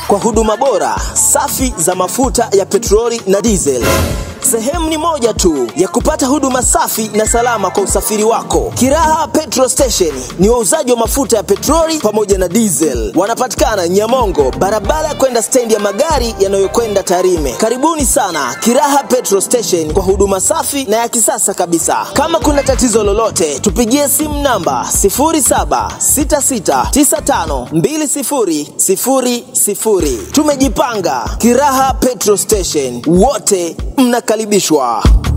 kwa huduma bora, safi za mafuta ya petroli na diesel. Sehemu ni moja tu ya kupata huduma safi na salama kwa usafiri wako. Kiraha Petrol Station ni wauzaji wa mafuta ya petroli pamoja na diesel. Wanapatikana Nyamongo, barabara ya kwenda stendi ya magari yanayokwenda Tarime. Karibuni sana Kiraha Petrol Station kwa huduma safi na ya kisasa kabisa. Kama kuna tatizo lolote, tupigie simu namba 0766952000. Tumejipanga. Kiraha Petrol Station, wote mnakaribishwa.